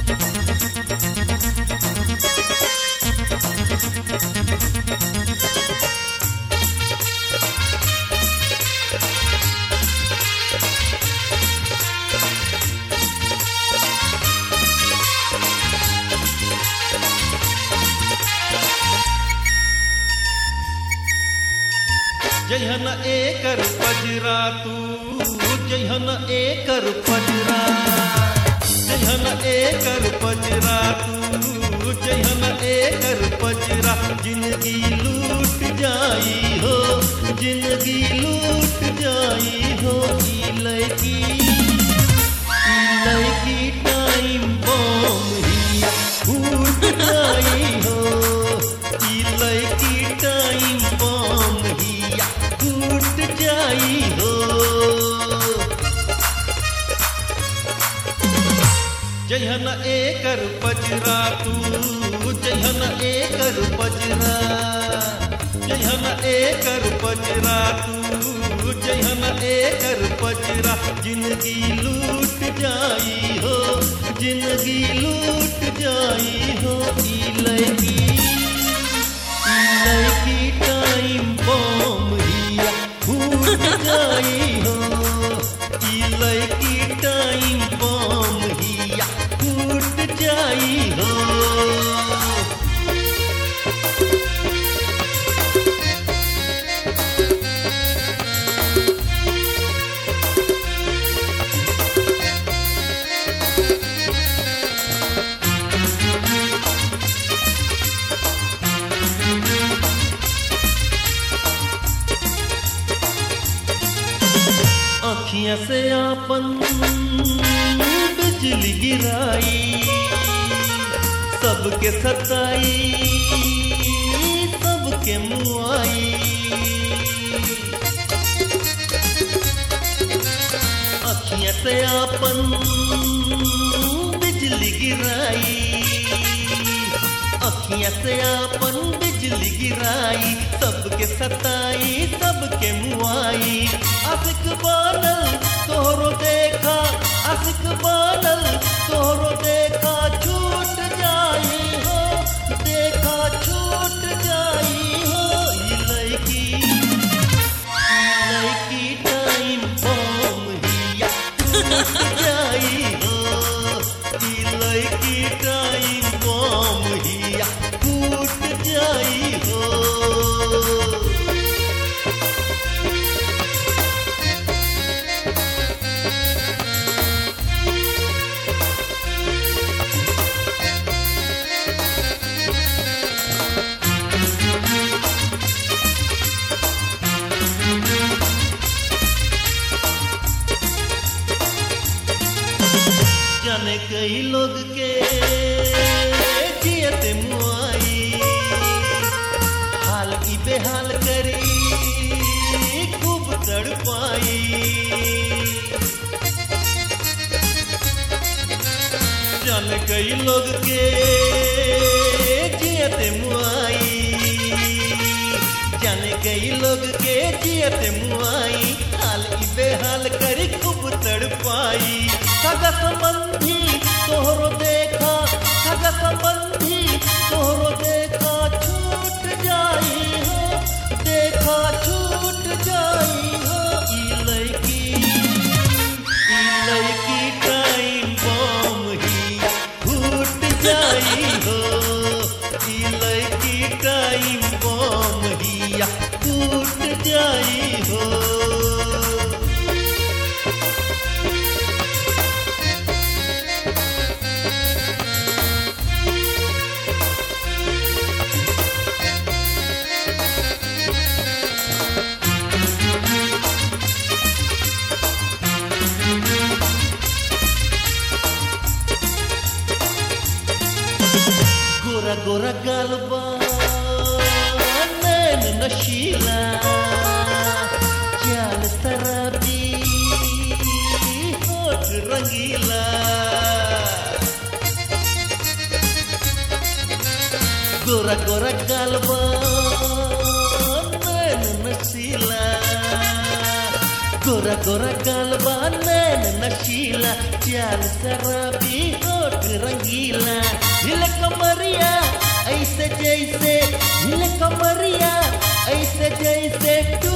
जहन एकर पजरा तू जहन एकर पजरा जहन एकर पजरा तू जहन एकर पजरा जिंदगी लूट जाई हो जिंदगी लूट जाई हो ई लड़की ई लड़की टाइम बम हिया फूट जाई हो ई लड़की टाइम बम हिया फूट जाई हो जहन एकर पजरा तू जहन एकर पजरा जहन एकर पजरा तू जहन एकर पजरा जिंदगी लूट जाई हो जिंदगी लूट जाई हो ई लड़की ई लड़की टाइम बम हिया फूट जाई हो ई लड़की टाइम बम हिया फूट जाई हो अखियां से आपन बिजली गिराई सबके सताई सबके मुआई अखियां से आपन बिजली गिराई अखियां से आपन बिजली गिराई सबके सताई सबके मुआई असिक बानल तोहरो देखा असिक बानल तोहरो देखा छूट जाई हो देखा छूट जाई हो ई लड़की ई लड़की टाइम बम हिया टूट जाई हो ई लड़की टाइम बम हिया टूट जाई हो जाने कई लोग के जियत मुआई हाल की बेहाल करी खूब तड़पाई जाने कई लोग के जियत मुआई जाने कई लोग के जियत मुआई हाल ई बेहाल करी खूब तड़पाई सगा संबंधी तोहरो देखा सगा संबंधी तोहरो देखा छूट जाई हो देखा छूट जाई हो ई लड़की ई लड़की टाइम बम हिया फूट जाई हो ई लड़की टाइम बम हिया फूट जाई हो गोरा गोरा गलबा नैन नशीला चाल शराबी होठ रंगीला गोरा गोरा गलबा नैन नशीला गोरा गोरा गलबा नैन नशीला चाल शराबी होठ रंगीला ऐसे जैसे हिले कमरिया ऐसे जैसे